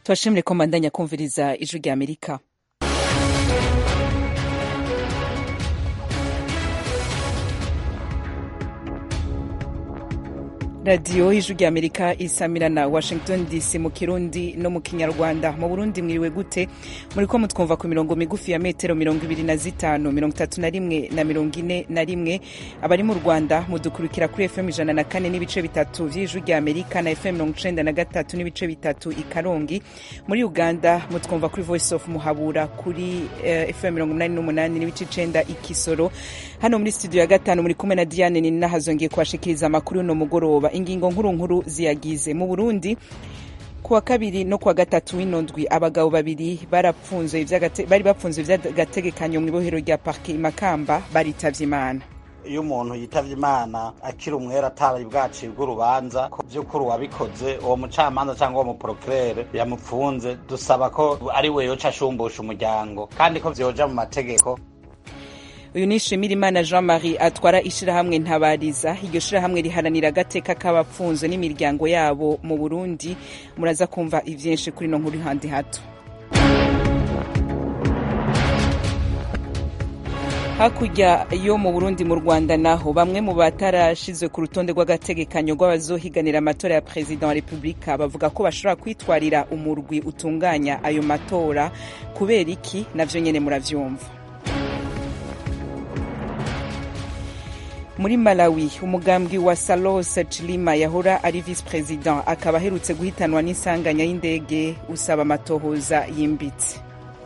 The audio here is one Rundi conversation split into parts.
tubashimire ko mbandanya kumviriza ijwi rya amerika radiyo y'ijwi rya amerika isamira na washington dc mu kirundi no mu kinyarwanda mu burundi mwiriwe gute muri ko mutwumva ku mirongo migufi ya metero mirongo ibiri na zitanu mirongo itatu na rimwe na mirongo ine na rimwe abari mu rwanda mudukurikira kuri fm ijana na kane n'ibice bitatu vy'ijwi rya amerika na fm mirongo icenda na gatatu n'ibice bitatu i karongi muri uganda mutwumva kuri voice of muhabura kuri uh, fm mirongo umunani n'umunani n'ibice icenda i kisoro hano muri studio ya gatanu muri kumwe na diane ninahazongeye kubashikiriza amakuru y'uno mugoroba ingingo nkuru nkuru ziyagize mu burundi kuwa kabiri no kuwa gatatu w'inondwi abagabo babiri bari bapfunzwe vy'agategekanyo mu ibohero rya parke imakamba baritavye imana iyo umuntu yitavye imana akiri umwera atari bwacibwa urubanza ko vy'ukuri uwabikoze uwo mucamanza cyangwa uwo muprokirere yamupfunze dusaba ko ari we yoca ashumbusha umuryango kandi ko vyoja mu mategeko uyu ni Shimirimana Jean Marie atwara ishirahamwe Ntabariza iryo shirahamwe riharanira agateka k'abapfunzwe n'imiryango yabo mu Burundi muraza kumva ivyinshi kuri no nkuru handi hato hakurya yo mu burundi mu rwanda naho bamwe mu batarashizwe ku rutonde rw'agategekanyo rw'abazohiganira amatora ya perezida wa repubulika bavuga ko bashobora kwitwarira umurwi utunganya ayo matora kubera iki navyo nyene muravyumva muri malawi umugambwe wa salos chilima yahora ari vice president akaba aherutse guhitanwa n'isanganya y'indege usaba amatohoza yimbitse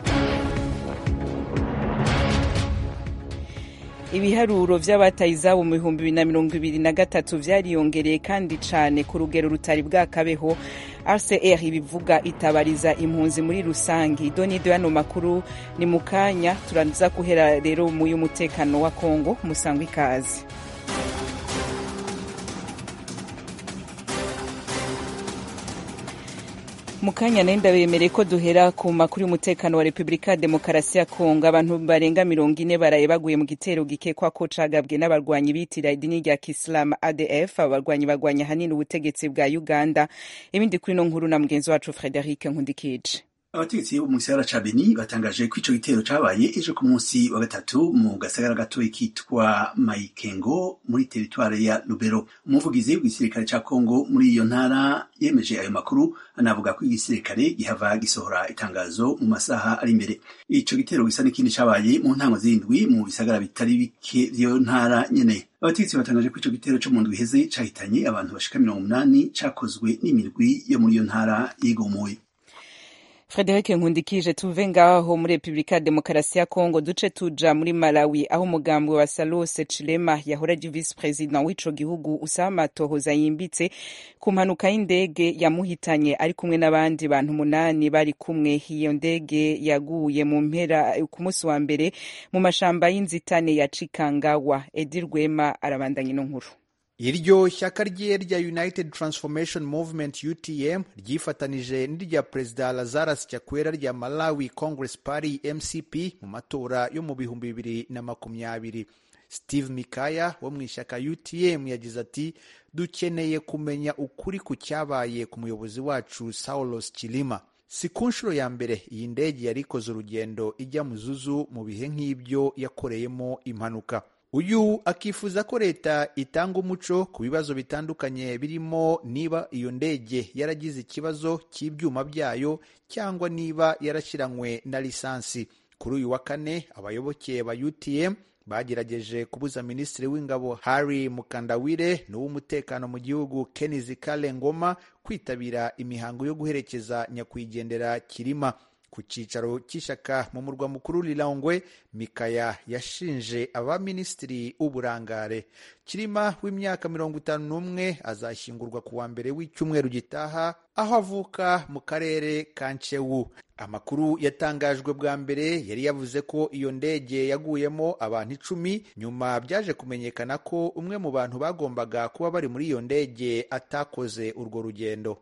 ibiharuro vy'abataye izabo mu bihumbi bibiri na mirongo ibiri na gatatu vyariyongereye kandi cane ku rugero rutari bwakabeho rcr ibivuga itabariza impunzi muri rusange idonido y'ano makuru ni mu kanya turaza guhera rero mu y'umutekano wa kongo musangwa ikaze mu kanya nayo ndabemereye ko duhera ku makuru y'umutekano wa repubulika ya demokarasi ya kongo abantu barenga mirongo ine baraye baguye mu gitero gikekwa ko cagabwe n'abarwanyi bitira idini rya kisilamu adf abarwanyi bagwanya ahanini ubutegetsi bwa uganda ibindi kuri no nkuru na mugenzi wacu frederic nkundikije abategetsi bo mu gisagara ca Beni batangaje ko ico gitero cabaye ejo ku munsi wa gatatu mu gasagara gatoyi kitwa Maikengo muri teritware ya Lubero. Umuvugizi w'igisirikare ca Kongo muri iyo ntara yemeje ayo makuru anavuga ko igisirikare gihava gisohora itangazo mu masaha ari imbere. Ico gitero gisa n'ikindi cabaye mu ntango zindwi mu bisagara bitari bike vy'iyo ntara nyene. abategetsi batangaje ko ico gitero co mu ndwi iheze cahitanye abantu bashika mirongo umunani cakozwe n'imirwi yo muri iyo ntara yigomoye. Frederic Nkundikije tuve ngaho muri Republika ya Demokarasi ya Kongo duce tuja muri Malawi aho umugambwe wa Salose Chilema yahora ari vice president w'ico gihugu usaba amatohoza yimbitse ku mpanuka y'indege yamuhitanye ari kumwe n'abandi bantu umunani bari kumwe iyo ndege yaguye mu mpera ku munsi wa mbere mu mashamba y'inzitane ya Chikangawa Edi Rwema arabandanya ino nkuru iryo shyaka rye rya united transformation movement utm ryifatanije n'irya perezida lazarus chakwera rya malawi congress party mcp mu matora yo mu bihumbi bibiri na makumyabiri steve mikaya wo mu ishyaka utm yagize ati dukeneye kumenya ukuri ku cyabaye ku muyobozi wacu saulos chilima si ku nshuro ya mbere iyi ndege yari ikoze urugendo ijya mu zuzu mu bihe nk'ibyo yakoreyemo impanuka uyu akifuza ko leta itanga umuco ku bibazo bitandukanye birimo niba iyo ndege yaragize ikibazo cy'ibyuma byayo cyangwa niba yarashyiranywe na lisansi kuri uyu wa kane abayoboke ba utm bagerageje kubuza minisitiri w'ingabo harry mukandawire n'uw'umutekano mu gihugu kenizi kale ngoma kwitabira imihango yo guherekeza nyakwigendera kirima ku cyicaro cy'ishyaka mu murwa mukuru Lilongwe Mikaya yashinje abaminisitiri w'uburangare Kirima w'imyaka mirongo itanu n'umwe azashyingurwa ku wa mbere w'icyumweru gitaha aho avuka mu karere ka Nchewu amakuru yatangajwe bwa mbere yari yavuze ko iyo ndege yaguyemo abantu icumi nyuma byaje kumenyekana ko umwe mu bantu bagombaga kuba bari muri iyo ndege atakoze urwo rugendo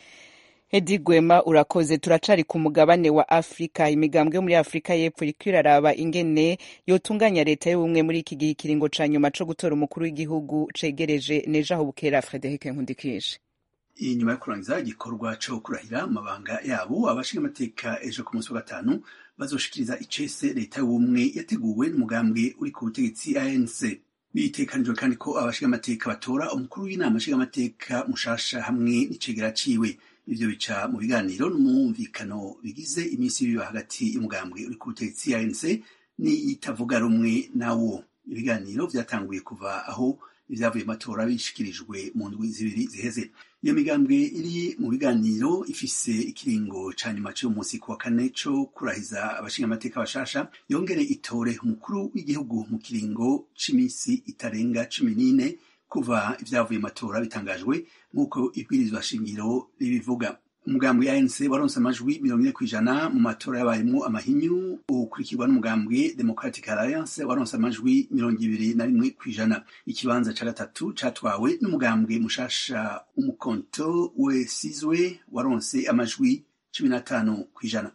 Edi Gwema urakoze turacari ku mugabane wa Afrika imigambwe yo muri Afrika y'Epfo iriko iraraba ingene yotunganya leta y'ubumwe muri iki gihe ikiringo ca nyuma co gutora umukuru w'igihugu cegereje nejo aho bukera Frederic Nkundikije inyuma yo kurangiza igikorwa co kurahira amabanga yabo abashingamateka ejo ku munsi wa gatanu bazoshikiriza icese leta y'ubumwe yateguwe n'umugambwe uri ku butegetsi anc bitekanijwe kandi ko abashingamateka batora umukuru w'inama nshingamateka mushasha hamwe n'icegera ciwe ivyo bica mu biganiro n'umwumvikano bigize iminsi biba hagati y'umugambwe uri ku butegetsi anc n'itavuga rumwe nawo ibiganiro vyatanguye kuva aho ivyavuye mu matora bishikirijwe mu ndwi zibiri ziheze iyo migambwe iri mu biganiro ifise ikiringo ca nyuma c'uyu munsi ku wa kane co kurahiza abashingamateka bashasha yongere itore umukuru w'igihugu mu kiringo c'imisi itarenga cumi n'ine kuva ivyavuye mu matora bitangajwe nk'uko ibwirizwa shingiro ribivuga umugambwe ANC waronse amajwi mirongo ine kw'ijana mu matora yabayemwo amahinyu ukurikirwa n'umugambwe Democratic Alliance waronse amajwi mirongo ibiri na rimwe kw'ijana ikibanza ca gatatu catwawe n'umugambwe mushasha umukonto wesizwe waronse amajwi cumi n'atanu kw'ijana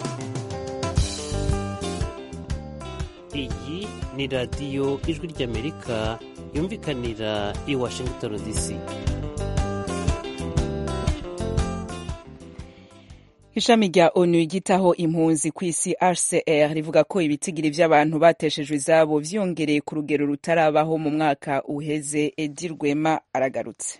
iyi ni radiyo ijwi ry'amerika yumvikanira i washington dc ishami rya onu ryitaho impunzi ku isi hcr rivuga ko ibitigiri vy'abantu bateshejwe izabo vyongereye ku rugero rutarabaho mu mwaka uheze edi rwema aragarutse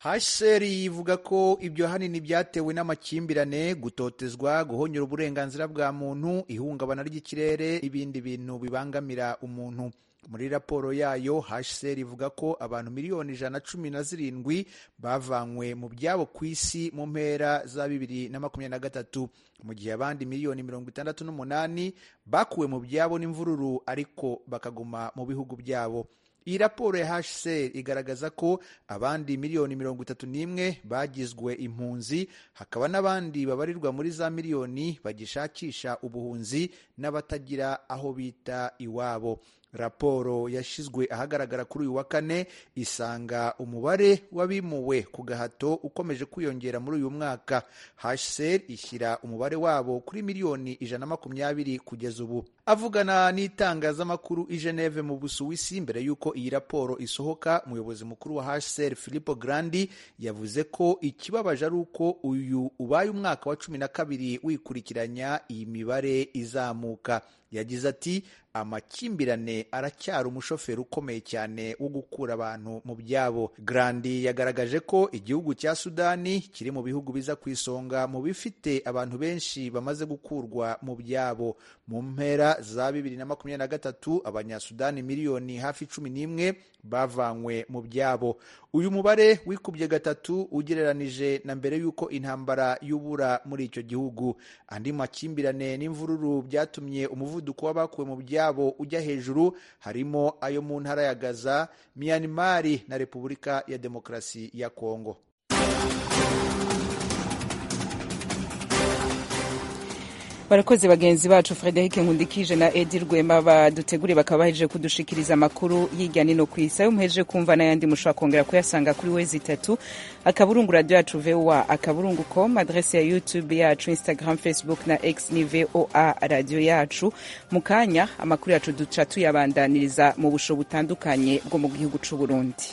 hcr ivuga ko ibyo hanini byatewe n'amakimbirane gutotezwa guhonyura uburenganzira bwa muntu ihungabana ry'ikirere n'ibindi bintu bibangamira umuntu muri raporo yayo hcr ivuga ko abantu miliyoni ijana na cumi na zirindwi bavanywe mu byabo ku isi mu mpera za bibiri na makumyabiri na gatatu mu gihe abandi miliyoni mirongo itandatu n'umunani bakuwe mu byabo n'imvururu ariko bakaguma mu bihugu byabo iyi raporo ya hcr igaragaza ko abandi miliyoni mirongo itatu n'imwe bagizwe impunzi hakaba n'abandi babarirwa muri za miliyoni bagishakisha ubuhunzi n'abatagira aho bita iwabo raporo yashyizwe ahagaragara kuri uyu wa kane isanga umubare w'abimuwe ku gahato ukomeje kwiyongera muri uyu mwaka hcr ishyira umubare wabo kuri miliyoni ijana na makumyabiri kugeza ubu avugana n'itangazamakuru i geneve mu busuwisi mbere y'uko iyi raporo isohoka umuyobozi mukuru wa hcr filippo grandi yavuze ko ikibabaje ari uko uyu ubaye umwaka wa cumi na kabiri wikurikiranya iyi mibare izamuka yagize ati amakimbirane aracyari umushoferi ukomeye cyane wo gukura abantu mu byabo grandi yagaragaje ko igihugu cya sudani kiri mu bihugu biza ku isonga mu bifite abantu benshi bamaze gukurwa mu byabo mu mpera za bibiri na makumyabiri na gatatu abanyasudani miliyoni hafi cumi n'imwe bavanywe mu byabo uyu mubare wikubye gatatu ugereranije na mbere y'uko intambara y'ubura muri icyo gihugu andi makimbirane n'imvururu byatumye umuvuduko w'abakuwe mu byabo ujya hejuru harimo ayo mu ntara ya gaza myanmar na repubulika ya demokarasi ya kongo barakoze bagenzi bacu frederic nkundikije na edi rwema baduteguriye bakaba bahejeje kudushikiriza amakuru hirya nino ku isi ayo muhejeje kumva n'ayandi mushobora kongera kuyasanga kuri wezi itatu akaburungu radiyo yacu voa akaburungu com adrese ya youtube yacu instagram facebook na x ni voa radiyo yacu mu kanya amakuru yacu duca tuyabandaniriza mu busho butandukanye bwo mu gihugu c'u burundi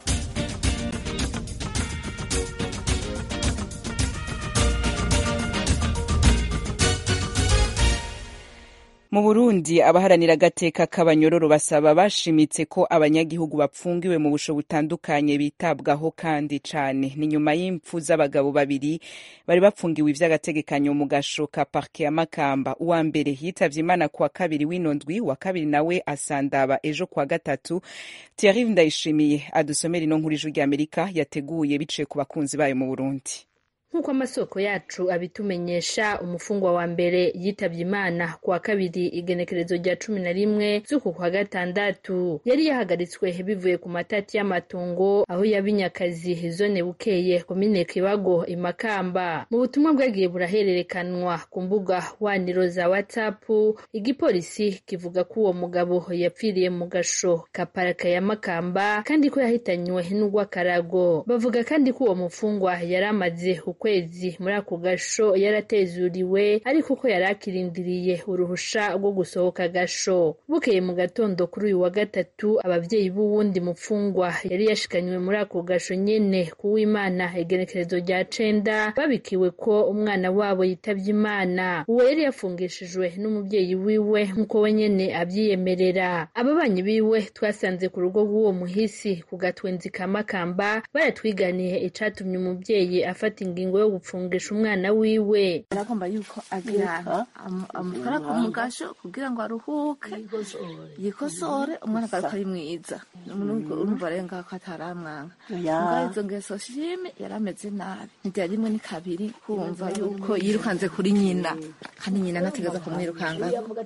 mu burundi abaharanira agateka k'abanyororo basaba bashimitse ko abanyagihugu bapfungiwe mu busho butandukanye bitabwaho kandi cane ni nyuma y'impfu z'abagabo babiri bari bapfungiwe ivy'agategekanyo mu gasho ka parke ya makamba uwa mbere yitavye imana kuwa kabiri w'ino ndwi wa kabiri nawe asandaba ejo kuwa gatatu thierry ndayishimiye adusomera ino nkuru ijwi ry'amerika yateguye biciye ku bakunzi bayo mu burundi nk'uko amasoko yacu abitumenyesha umufungwa wa mbere yitabye imana kuwa kabiri igenekerezo rya cumi na rimwe z'uku kwa gatandatu yari yahagaritswe bivuye ku matati y'amatongo aho yabinyakazi zone bukeye komine kibago imakamba mu butumwa bwagiye burahererekanwa ku mbuga waniro za whatsapp igipolisi kivuga ko uwo mugabo yapfiriye mu gasho ka paraka ya makamba kandi ko yahitanywe n'urw'akarago bavuga kandi ko uwo mufungwa yari amaze kwezi muri ako gasho yaratezuriwe ariko ko yari akirindiriye uruhusha rwo gusohoka agasho bukeye mu gatondo kuri uyu wa gatatu abavyeyi b'uwundi mupfungwa yari yashikanywe muri ako gasho nyene kuw'imana igenekerezo rya cenda babikiwe ko umwana wabo yitavye imana uwo yari yafungishijwe n'umuvyeyi wiwe nk'uko we nyene avyiyemerera ababanyi biwe twasanze ku rugo rw'uwo muhisi ku gatwenzi ka makamba baratwiganiye icatumye umuvyeyi afata ingingo yo gupfungisha umwana wiwe aragomba yuko agira amutwara ku mugasho kugira ngo aruhuke yikosore umwana agaruka ari mwiza urumva rero ngaho ko ataramwanga ngaho izo ngeso shime yari ameze nabi ntibyari rimwe ni kabiri kumva yuko yirukanze kuri nyina kandi nyina anategeza kumwirukanga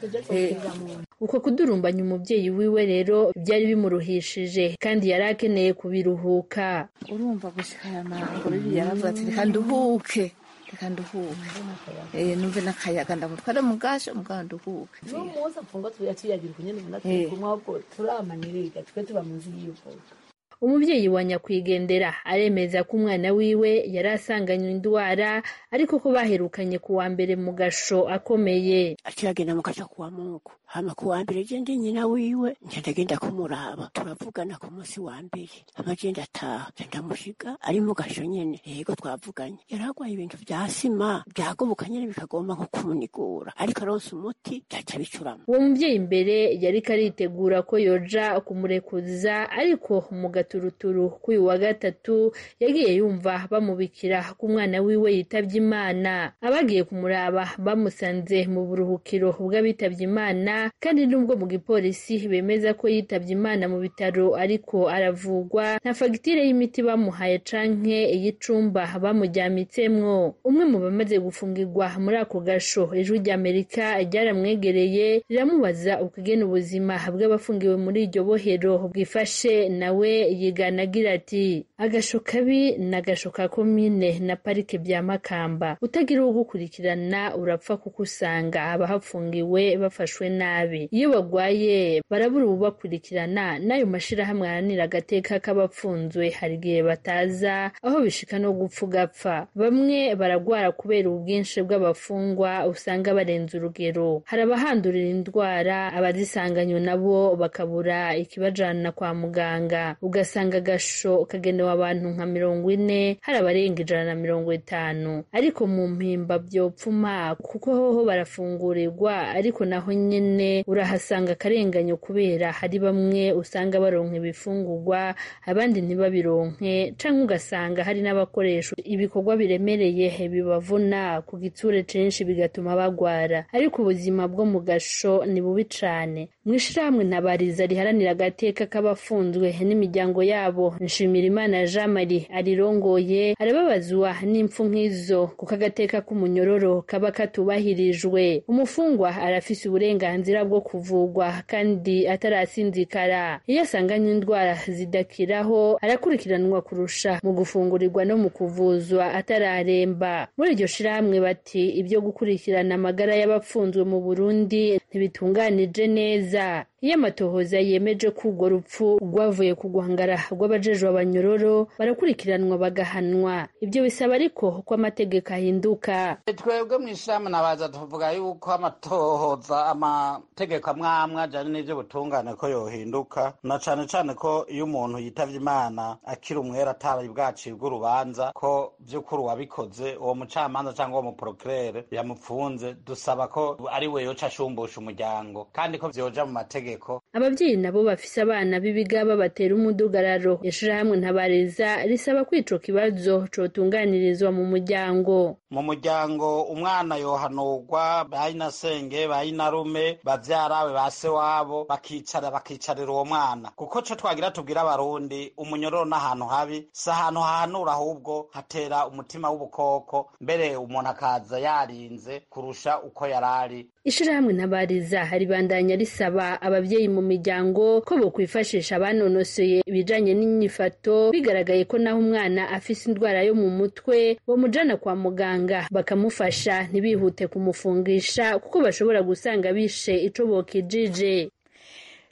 uko kudurumbanya umuvyeyi wiwe rero byari bimuruhishije kandi yari akeneye kubiruhuka urumva gushika aya mango bibi yaravuga ati reka nduhuke reka nduhuke numve n'akayaga ndamutware mu gasho mugabo nduhuke n'umunsi apfunga tuyagira kunyene ubona turi kumwe ahubwo turamaniriga twe tuba munsi y'ivuka umuvyeyi wa nyakwigendera aremeza ko umwana wiwe yari asanganywe indwara ariko ko baherukanye ku wa mbere mu gasho akomeye akiragenda mu gasho kuwa mungu hama ku wa mbere je ndi nyina wiwe nca ndagenda kumuraba turavugana ku munsi wa mbere hama je ndataha nca ndamushiga ari mu gasho nyene yego twavuganye yari agwaye ibintu vya sima vyagoboka nyene bikagomba nko kumunigura ariko aronse umuti vyaca bicurama uwo muvyeyi imbere yariko aritegura ko yoja kumurekuza ariko mu gaturuturu k'uyu wa gatatu yagiye yumva bamubikira ko umwana wiwe yitavye imana abagiye kumuraba bamusanze mu buruhukiro bw'abitavye imana kandi nubwo mu gipolisi bemeza ko yitavye imana mu bitaro ariko aravugwa nta fagitire y'imiti bamuhaye canke iy'icumba bamujyamitsemwo umwe mu bamaze gufungirwa muri ako gasho ijwi ry'amerika ryaramwegereye riramubaza ukugena ubuzima bw'abafungiwe muri iryo bohero bwifashe nawe yigana agira ati agasho kabi ni agasho ka komine na parike bya makamba utagira uwo gukurikirana urapfa kuko usanga abahafungiwe bafashwe nabi iyo bagwaye barabura ububakurikirana n'ayo mashirahamwe aharanira agateka k'abapfunzwe hari igihe bataza aho bishika no gupfa ugapfa bamwe baragwara kubera ubwinshi bw'abafungwa usanga barenze urugero hari abahandurira indwara abazisanganywe nabo bakabura ikibajana kwa muganga ugasanga agasho kagenewe abantu nka mirongo ine hari abarenga ijana na mirongo itanu ariko mu mpimba vyopfuma kuko hoho barafungurirwa ariko naho nyene urahasanga akarenganyo kubera hari bamwe usanga baronka ibifungurwa abandi ntibabironke canke ugasanga hari n'abakoresha ibikorwa biremereye bibavuna ku gitsure censhi bigatuma bagwara ariko ubuzima bwo mu gasho ni bubi cane mw'ishirahamwe ntabariza riharanira agateka k'abafunzwe n'imiryango yabo nshimirimana jean marie arirongoye arababazwa n'impfu nk'izo kuko agateka k'umunyororo kaba katubahirijwe umufungwa arafise uburenganzira bwo kuvugwa kandi atarasinzikara iyo asanganywe indwara zidakiraho arakurikiranwa kurusha mu gufungurirwa no mu kuvuzwa atararemba muri iryo shirahamwe bati ibyo gukurikirana amagara y'abapfunzwe mu burundi ntibitunganije neza iyo amatohoza yemeje ko urwo rupfu rwavuye ku guhangara rw'abajejwe abanyororo barakurikiranwa bagahanwa ibyo bisaba ariko ko amategeko ahinduka twebwe mu ishirahamwe nabaza tuvuga yuko amatohoza amategeko amwe amwe ajanye n'ivyo butungane ko yohinduka na cane cane ko iyo umuntu yitavye imana akiri umwera atari bwacibwa urubanza ko vy'ukuri uwabikoze uwo mucamanza cyangwa uwo muprokirere yamupfunze dusaba ko ari we yoca ashumbusha umuryango kandi ko vyoja mu mategeko abavyeyi nabo bafise abana b'ibigaba batera umudugararo ishirahamwe ntabariza risaba ko ico kibazo cotunganirizwa mu muryango mu muryango umwana yohanurwa bayinasenge bayinarume bavyarawe ba se wabo bakicara bakicarira uwo mwana kuko co twagira tubwira abarundi umunyororo n'ahantu habi si ahantu hahanura ahubwo hatera umutima w'ubukoko mbere umuntu akaza yarinze kurusha uko yarari ishirahamwe ntabariza ribandanya risaba abavyeyi mu miryango ko bokwifashisha abanonosoye ibijanye n'inyifato bigaragaye ko naho umwana afise indwara yo mu mutwe bomujana kwa muganga bakamufasha ntibihute kumufungisha kuko bashobora gusanga bishe ico bokijije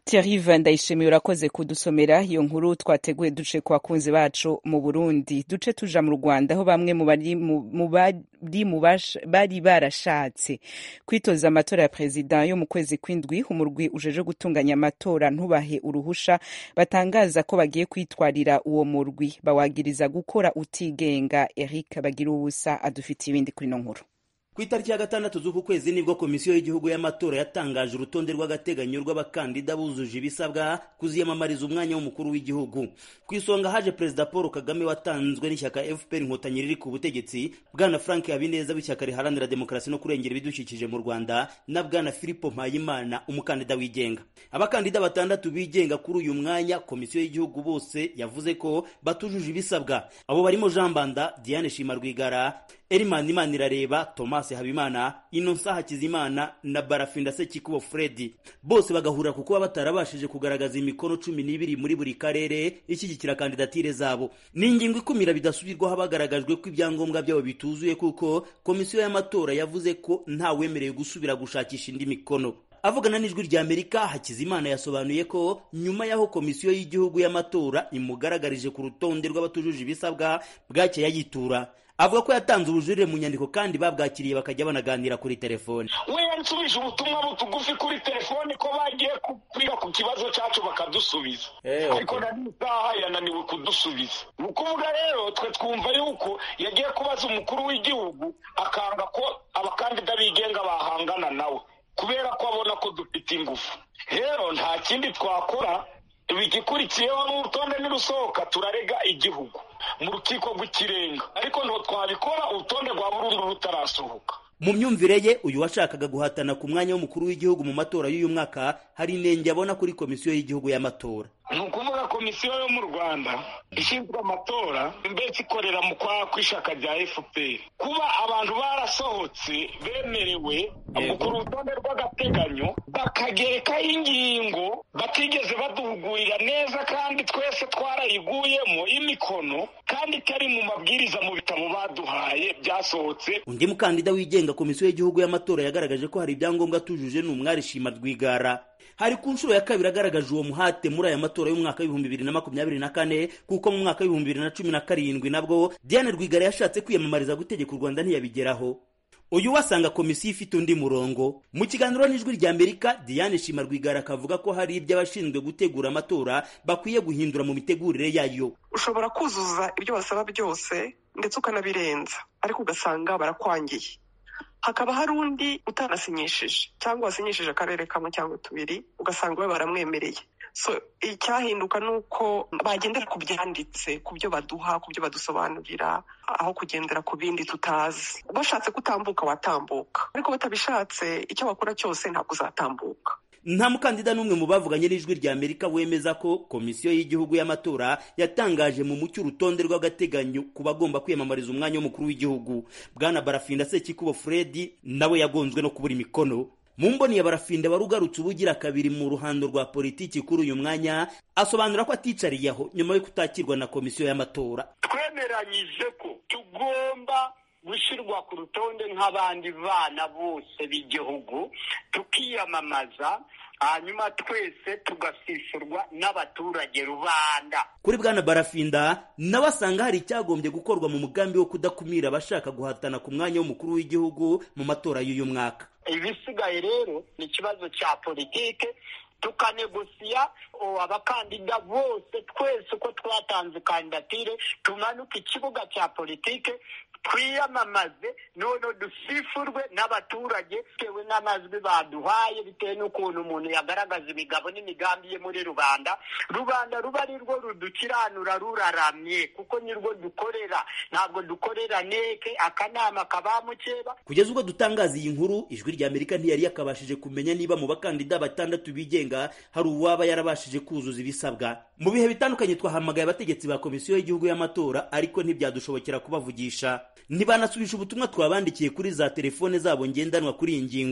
Thierry Ndayishimiye urakoze kudusomera iyo nkuru twateguye duce ku bakunzi bacu mu Burundi duce tuja mu Rwanda aho bamwe mu bari mu bari mu bari barashatse kwitoza amatora ya perezida yo mu kwezi kw'indwi umurwi ujeje gutunganya amatora ntubahe uruhusha batangaza ko bagiye kwitwarira uwo murwi bawagiriza gukora utigenga Eric bagira ubusa adufitiye ibindi kuri no nkuru ku itariki ya gatandatu z'uku kwezi nibwo komisiyo y'igihugu y'amatora yatangaje urutonde rw'agateganyo rw'abakandida bujuje ibisabwa kuziyamamariza umwanya w'umukuru w'igihugu ku isonga haje perezida paul kagame watanzwe n'ishyaka fpr inkotanyi riri ku butegetsi bwana frank habineza w'ishyaka riharanira demokarasi no kurengera ibidukikije mu rwanda na bwana filipo mpayimana umukandida wigenga abakandida batandatu bigenga kuri uyu mwanya komisiyo y'igihugu bose yavuze ko batujuje ibisabwa abo barimo jean banda diane shima rwigara Elimani Imanirareba Thomas Habimana Innocent Hakizimana na Barafinda Sekikubo Fred bose bagahurira kuko batarabashije kugaragaza imikono cumi n'ibiri muri buri karere ishyigikira kandidatire zabo ni ingingo ikumira bidasubirwaho bagaragajwe ko ibyangombwa byabo bituzuye kuko komisiyo y'amatora yavuze ko ntawemerewe gusubira gushakisha indi mikono avugana n'ijwi rya amerika hakizimana yasobanuye ko nyuma y'aho komisiyo y'igihugu y'amatora imugaragarije ku rutonde rw'abatujuje ibisabwa bwacye yayitura avuga ko yatanze ubujurire mu nyandiko kandi babwakiriye bakajya banaganira kuri telefone we yansubije ubutumwa butugufi kuri telefone ko bagiye kwiga ku kibazo cyacu bakadusubiza ariko na n'isaha yananiwe kudusubiza ni ukuvuga rero twe twumva yuko yagiye kubaza umukuru w'igihugu akanga ko abakandida bigenga bahangana nawe kubera ko abona ko dufite ingufu rero nta kindi twakora igikurikiyeho n'urutonde nirusohoka turarega igihugu mu rukiko rw'ikirenga ariko ntabwo twabikora urutonde rwa burundu rutarasohoka mu myumvire ye uyu washakaga guhatana ku mwanya w'umukuru w'igihugu mu matora y'uyu mwaka hari inenge abona kuri komisiyo y'igihugu y'amatora ni ukuvuga komisiyo yo mu rwanda ishinzwe amatora mbese ikorera mu kwa kw'ishyaka rya fpr kuba abantu barasohotse bemerewe gukora urutonde rw'agateganyo bakagerekaho ingingo batigeze baduhugurira neza kandi twese twarayiguyemo imikono kandi itari mu mabwiriza mu bitabo baduhaye byasohotse undi mukandida wigenga komisiyo y'igihugu y'amatora yagaragaje ko hari ibyangombwa atujuje ni umwari shima rwigara hari ku nshuro ya kabiri agaragaje uwo muhate muri aya matora y'umwaka w'ibihumbi bibiri na makumyabiri na kane kuko mu mwaka w'ibihumbi bibiri na cumi na karindwi nabwo diane rwigara yashatse kwiyamamariza gutegeka u rwanda ntiyabigeraho uyu wasanga komisiyo ifite undi murongo mu kiganiro n'ijwi rya amerika diane shima rwigara akavuga ko hari ibyo abashinzwe gutegura amatora bakwiye guhindura mu mitegurire yayo ushobora kuzuza ibyo basaba byose ndetse ukanabirenza ariko ugasanga barakwangiye hakaba hari undi utanasinyishije cyangwa wasinyishije akarere kamwe cyangwa tubiri ugasanga we baramwemereye so icyahinduka ni uko bagendera ku byanditse ku byo baduha ku byo badusobanurira aho kugendera ku bindi tutazi bashatse kutambuka watambuka ariko batabishatse icyo bakora cyose ntabwo uzatambuka nta mukandida n'umwe mu bavuganye n'ijwi rya amerika wemeza ko komisiyo y'igihugu y'amatora yatangaje mu mucyo urutonde rw'agateganyo ku bagomba kwiyamamariza umwanya w'umukuru w'igihugu bwana barafinda sekikubo fredi nawe yagonzwe no kubura imikono mu mboni ya barafinda wari ugarutse ubugira kabiri mu ruhando rwa politiki kuri uyu mwanya asobanura ko aticariye aho nyuma yo kutakirwa na komisiyo y'amatora twemeranyije ko tugomba gushyirwa ku rutonde nk'abandi bana bose b'igihugu tukiyamamaza hanyuma twese tugasishurwa n'abaturage rubanda kuri bwana barafinda nawe asanga hari icyagombye gukorwa mu mugambi wo kudakumira abashaka guhatana ku mwanya w'umukuru w'igihugu mu matora y'uyu mwaka ibisigaye rero ni ikibazo cya politike tukanegosiya abakandida bose twese uko twatanze kandidatire tumanuke ikibuga cya politike twiyamamaze none dusifurwe n'abaturage bitewe n'amajwi baduhaye bitewe n'ukuntu umuntu yagaragaza imigabo n'imigambi ye muri rubanda rubanda ruba ari rwo rudukiranura ruraramye kuko nirwo dukorera ntabwo dukorera neke akanama kabamukeba kugeza ubwo dutangaza iyi nkuru ijwi rya amerika ntiyari yakabashije kumenya niba mu bakandida batandatu bigenga hari uwaba yarabashije kuzuza ibisabwa mu bihe bitandukanye twahamagaye abategetsi ba komisiyo y'igihugu y'amatora ariko ntibyadushobokera kubavugisha ntibanasubisha ubutumwa twabandikiye kuri za telefone zabo ngendanwa kuri iyi ngingo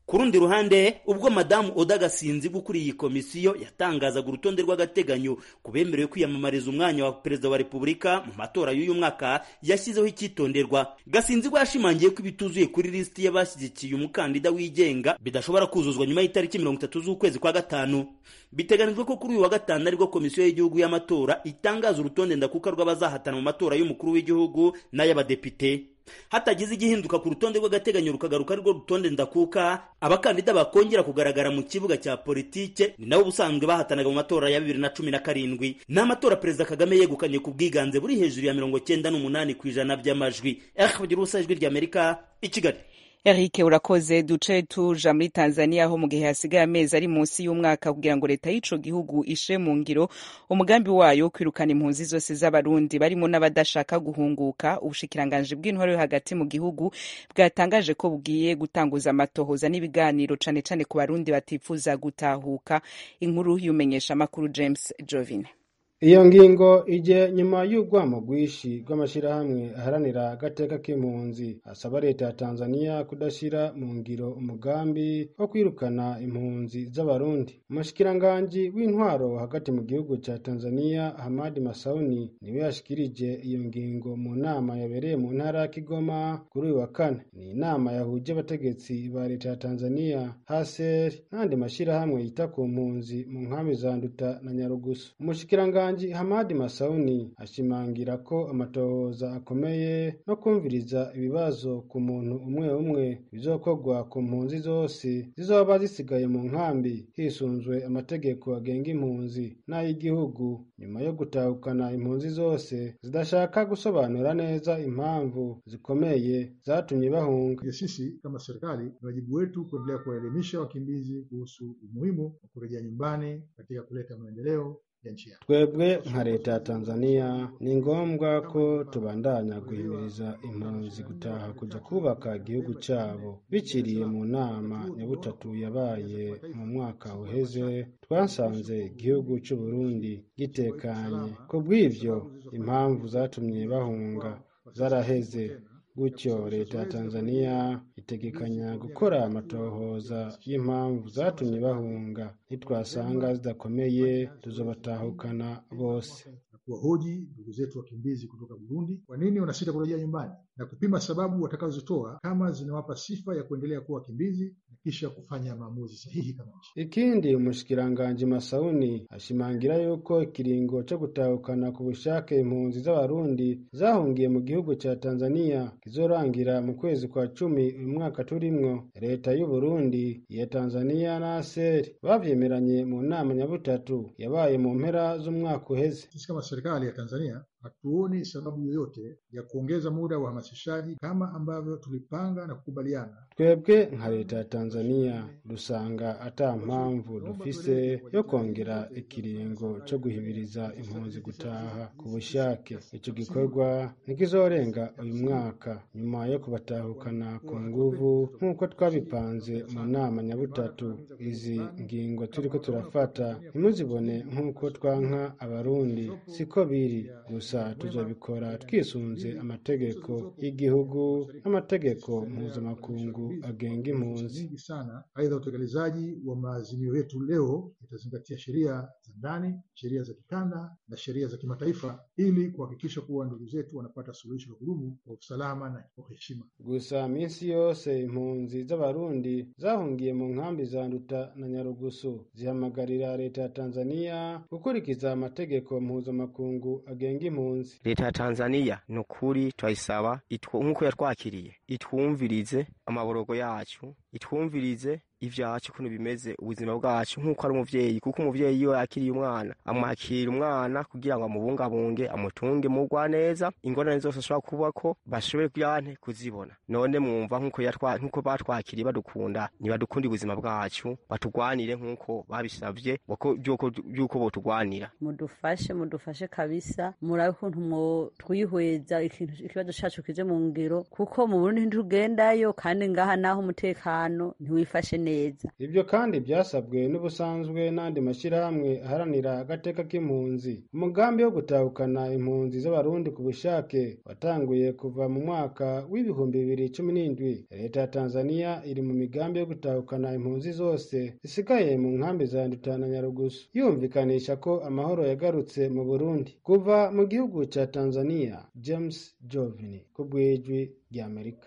ku rundi ruhande ubwo madamu oda gasinzi ukuriye iyi komisiyo yatangazaga urutonde rw'agateganyo ku bemerewe kwiyamamariza umwanya wa perezida wa repubulika mu matora y'uyu mwaka yashyizeho icyitonderwa gasinzi we yashimangiye ko ibituzuye kuri lisiti y'abashyigikiye umukandida wigenga bidashobora kuzuzwa nyuma y'itariki mirongo itatu z'ukwezi kwa gatanu biteganijwe ko kuri uyu wa gatanu aribwo komisiyo y'igihugu y'amatora itangaza urutonde ndakuka rw'abazahatana mu matora y'umukuru w'igihugu n'ay'abadepite hatagize igihinduka ku rutonde rw'agateganyo rukagaruka arirwo rutonde ndakuka abakandida bakongera kugaragara mu kibuga cya politike ni nabo ubusanzwe bahatanaga mu matora ya bibiri na cumi na karindwi ni amatora perezida kagame yegukanye ku bwiganze buri hejuru ya mirongo cyenda n'umunani ku ijana by'amajwi bagira ubusa ijwi ry'amerika i kigali Eric urakoze duce tuja muri Tanzania aho mu gihe hasigaye amezi ari munsi y'umwaka kugira ngo leta y'ico gihugu ishe mu ngiro umugambi wayo wo kwirukana impunzi zose z'abarundi barimo n'abadashaka guhunguka ubushikiranganji bw'intwaro yo hagati mu gihugu bwatangaje ko bugiye gutanguza amatohoza n'ibiganiro cane cane ku barundi batifuza gutahuka inkuru y'umenyesha makuru James Jovine iyo ngingo ije nyuma y'urwamo rwinshi rw'amashyirahamwe aharanira agateka k'impunzi asaba leta ya tanzania kudashyira mu ngiro umugambi wo kwirukana impunzi z'abarundi umushikiranganji w'intwaro hagati mu gihugu cya tanzania hamadi masauni niwe yashikirije iyo ngingo mu nama yabereye mu ntara ya kigoma kuri uyu wa kane ni inama yahuje abategetsi ba leta ya tanzania haser n'andi mashyirahamwe yita ku mpunzi mu nkambi za nduta na nyarugusu umushikiranganji Umushyikiranganji Hamadi Masauni ashimangira ko amatohoza akomeye no kumviriza ibibazo ku muntu umwe umwe bizokorwa ku mpunzi zose zizoba zisigaye mu nkambi hisunzwe amategeko agenga impunzi n'ay'igihugu nyuma yo gutahukana impunzi zose zidashaka gusobanura neza impamvu zikomeye zatumye bahunga. Sisi kama serikali ni wajibu wetu kuendelea kuwaelimisha wakimbizi kuhusu umuhimu wa kurejea nyumbani katika kuleta maendeleo twebwe nka leta ya tanzania ni ngombwa ko tubandanya guhimiriza impunzi gutaha kujya kubaka igihugu cyabo bikiriye mu nama nyabutatu yabaye mu mwaka uheze twasanze igihugu cy'u Burundi gitekanye ku bw'ivyo impamvu zatumye bahunga zaraheze gutyo leta ya tanzania itegekanya gukora amatohoza y'impamvu zatumye bahunga nitwasanga zidakomeye tuzobatahukana bose kuwahoji ndugu zetu wakimbizi kutoka Burundi kwa nini wanasita kurejea nyumbani na kupima sababu watakazozitoa kama zinawapa sifa ya kuendelea kuwa wakimbizi na kisha kufanya maamuzi sahihi kama nchi. Ikindi umushikiranganji Masauni ashimangira yuko ikiringo cyo gutahukana ku bushake impunzi z'abarundi zahungiye mu gihugu ca Tanzania kizorangira mu kwezi kwa cumi uyu mwaka turimwo. Leta y'u Burundi iya Tanzania na ASER bavyemeranye mu nama nyabutatu yabaye mu mpera z'umwaka uheze. Sisi kama serikali ya Tanzania hatuoni sababu yoyote ya kuongeza muda wa uhamasishaji kama ambavyo tulipanga na kukubaliana. Twebwe nka leta ya Tanzania dusanga ata mpamvu dufise yo kongera ikiringo cyo guhimiriza impunzi gutaha ku bushake. Ico gikorwa ntikizorenga uyu mwaka nyuma yo kubatahukana ku nguvu nk'uko twabipanze mu nama nyabutatu. Izi ngingo turiko turafata ntimuzibone nk'uko twanka abarundi, siko biri gusa gusa tuzabikora twisunze amategeko y'igihugu n'amategeko mpuzamakungu agenga impunzi sana. Aidha, utekelezaji wa maazimio yetu leo itazingatia sheria za ndani, sheria za kikanda na sheria za kimataifa ili kuhakikisha kuwa ndugu zetu wanapata suluhisho la kudumu kwa usalama na kwa heshima. Gusa minsi yose impunzi z'abarundi zahungiye mu nkambi za Nduta na Nyarugusu zihamagarira leta ya Tanzania gukurikiza amategeko mpuzamakungu agenga impunzi. leta ya tanzania ni ukuri turayisaba nk'uko yatwakiriye itwumvirize amaborogo yacu itwumvirize ivyacu ukuntu bimeze ubuzima bwacu nk'uko ari umuvyeyi kuko umuvyeyi iyo yakiriye umwana amwakira umwana kugira ngo amubungabunge amutunge mugwa neza ingorane zose ashobora kubako bashobore kuyante kuzibona none mwumva nk'uko yatwa nk'uko batwakiriye badukunda nibadukunde ubuzima bwacu batugwanire nk'uko babisavye by'uko botugwanira mudufashe mudufashe kabisa murabe ukuntu mwo twihweza ikibazo cacu kije mu ngiro kuko mu Burundi ntitugendayo kandi ngaha naho umutekano ntiwifashe neza ibyo kandi byasabwe n'ubusanzwe n'andi mashyirahamwe aharanira agateka k'impunzi umugambi wo gutahukana impunzi z'abarundi ku bushake watanguye kuva mu mwaka w'ibihumbi bibiri cumi n'indwi leta ya tanzania iri mu migambi yo gutahukana impunzi zose zisigaye mu nkambi za nduta na nyarugusu yumvikanisha ko amahoro yagarutse mu burundi kuva mu gihugu cya tanzania james jovini ku bw'ijwi ry'amerika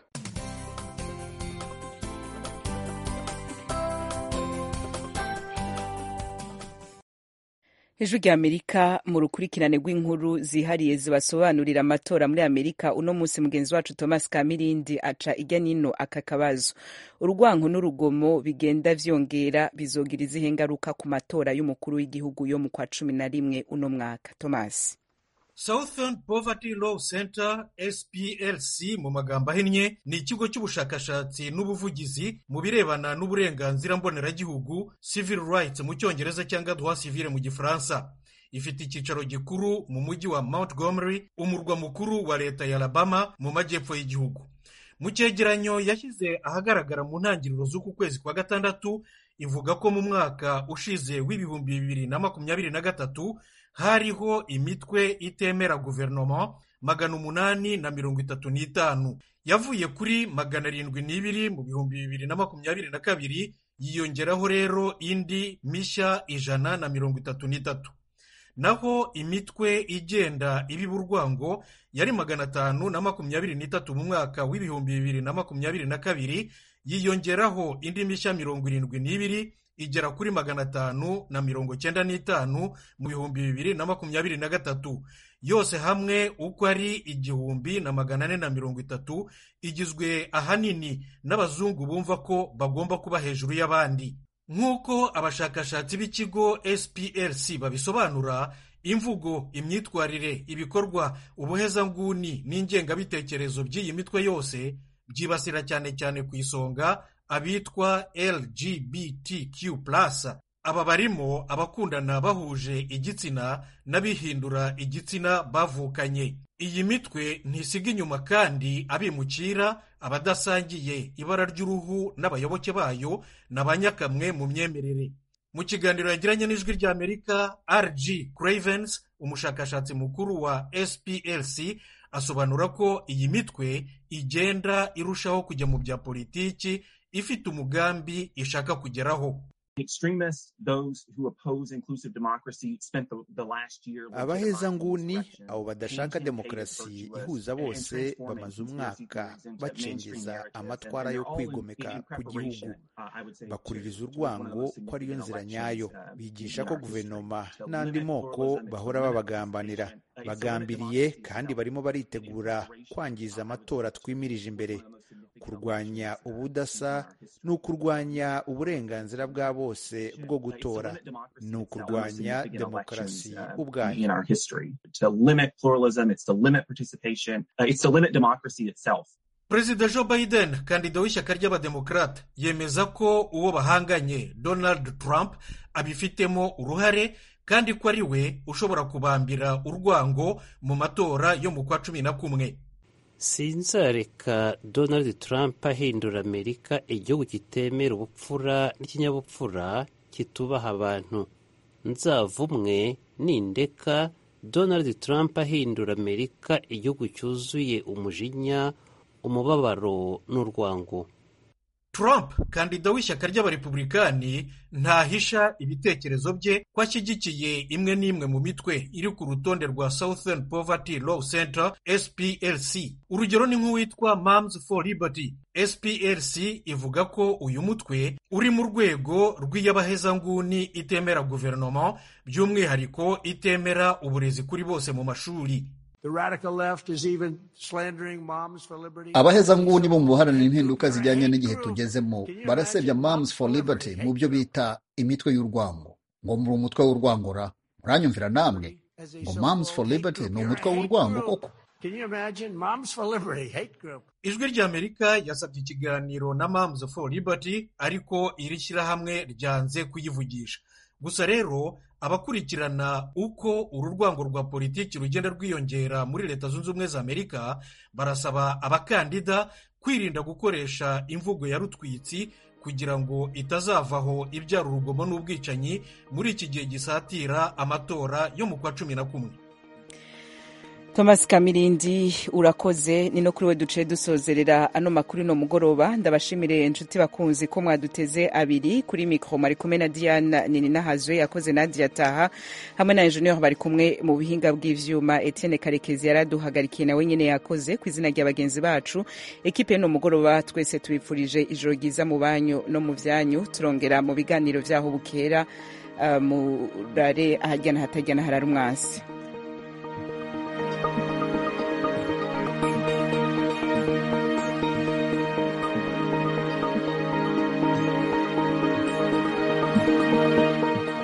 ijwi rya amerika mu rukurikirane rw'inkuru zihariye zibasobanurira amatora muri amerika uno munsi mugenzi wacu thomas kamirindi aca ijya nino aka kabazo urwanko n'urugomo bigenda vyongera bizogira izihe ngaruka ku matora y'umukuru w'igihugu yo mu kwa cumi na rimwe uno mwaka thomas Southern Poverty Law Center SPLC mu magambo ahinnye ni ikigo cy'ubushakashatsi n'ubuvugizi mu birebana n'uburenganzira mboneragihugu civil rights mu cyongereza cyangwa droit civil mu gifaransa ifite icyicaro gikuru mu mujyi wa Montgomery umurwa mukuru wa leta ya Alabama mu majyepfo y'igihugu mu cyegeranyo yashyize ahagaragara mu ntangiriro z'uku kwezi kwa gatandatu ivuga ko mu mwaka ushize w'ibihumbi bibiri na makumyabiri na gatatu hariho imitwe itemera guverinoma magana umunani na mirongo itatu n'itanu yavuye kuri magana arindwi n'ibiri mu bihumbi bibiri na makumyabiri na kabiri yiyongeraho rero indi mishya ijana na mirongo itatu n'itatu naho imitwe igenda ibiba urwango yari magana atanu na makumyabiri n'itatu mu mwaka w'ibihumbi bibiri na makumyabiri na kabiri yiyongeraho indi mishya mirongo irindwi n'ibiri igera kuri magana atanu na mirongo cyenda n'itanu mu bihumbi bibiri na makumyabiri na gatatu yose hamwe uko ari igihumbi na magana ane na mirongo itatu igizwe ahanini n'abazungu bumva ko bagomba kuba hejuru y'abandi nk'uko abashakashatsi b'ikigo SPLC babisobanura imvugo imyitwarire ibikorwa ubuhezanguni n'ingengabitekerezo by'iyi mitwe yose byibasira cyane cyane ku isonga abitwa LGBTQ aba barimo abakundana bahuje igitsina n'abihindura igitsina bavukanye iyi mitwe ntisiga inyuma kandi abimukira abadasangiye ibara ry'uruhu n'abayoboke bayo na ba nyakamwe mu myemerere mu kiganiro yagiranye n'ijwi ry'amerika rg cravens umushakashatsi mukuru wa splc asobanura ko iyi mitwe igenda irushaho kujya mu bya politiki ifite umugambi ishaka kugeraho abahezanguni abo badashaka demokarasi ihuza bose bamaze umwaka bacengeza amatwara yo kwigomeka ku gihugu bakuririza urwango ko ariyo nzira nyayo bigisha ko guverinoma n'andi moko bahora babagambanira bagambiriye kandi barimo baritegura kwangiza amatora twimirije imbere kurwanya ubudasa ni ukurwanya uburenganzira bwa bose bwo gutora ni ukurwanya demokarasi ubwayo perezida joe biden kandida w'ishyaka ry'abademokarate yemeza ko uwo bahanganye donald trump abifitemo uruhare kandi ko ari we ushobora kubambira urwango mu matora yo mu kwa cumi na kumwe sinzareka donald trump ahindura amerika igihugu kitemera ubupfura n'ikinyabupfura kitubaha abantu nzavumwe nindeka donald trump ahindura amerika igihugu cyuzuye umujinya umubabaro n'urwango Trump kandida w'ishyaka ry'abarepublikani ntahisha ibitekerezo bye ko ashyigikiye imwe n'imwe mu mitwe iri ku rutonde rwa Southern Poverty Law Center SPLC urugero ni nk'uwitwa Moms for Liberty SPLC ivuga ko uyu mutwe uri mu rwego rw'iyabahezanguni itemera guverinoma by'umwihariko itemera uburezi kuri bose mu mashuri abahezanguni bo mu buharanira impinduka zijyanye n'igihe tugezemo barasebya Moms for Liberty mu byo bita imitwe y'urwango ngo muri umutwe w'urwangora muranyumvira namwe ngo Moms for Liberty ni umutwe w'urwango koko ijwi ry'amerika yasabye ikiganiro na Moms for Liberty ariko iri shyirahamwe ryanze kuyivugisha gusa rero abakurikirana uko uru rwango rwa politiki rugenda rwiyongera muri leta zunze ubumwe za amerika barasaba abakandida kwirinda gukoresha imvugo ya rutwitsi kugira ngo itazavaho ibyara urugomo n'ubwicanyi muri iki gihe gisatira amatora yo mu kwa cumi na kumwe thomas kamirindi urakoze ni no kuri we duciye dusozerera ano makuru no mugoroba ndabashimire inshuti bakunzi ko mwaduteze abiri kuri mikoro mari kumwe na diana nini nahazwe yakoze nadia taha hamwe na enjeniyeri bari kumwe mu buhinga bw'ivyuma etienne karekezi yaraduhagarikiye nawe nyene yakoze ku izina rya bagenzi bacu ekipe no mugoroba twese tubifurije ijoro ryiza mu banyu no mu vyanyu turongera mu biganiro vyaho bukera uh, murare ahajyana hatajyana harara umwansi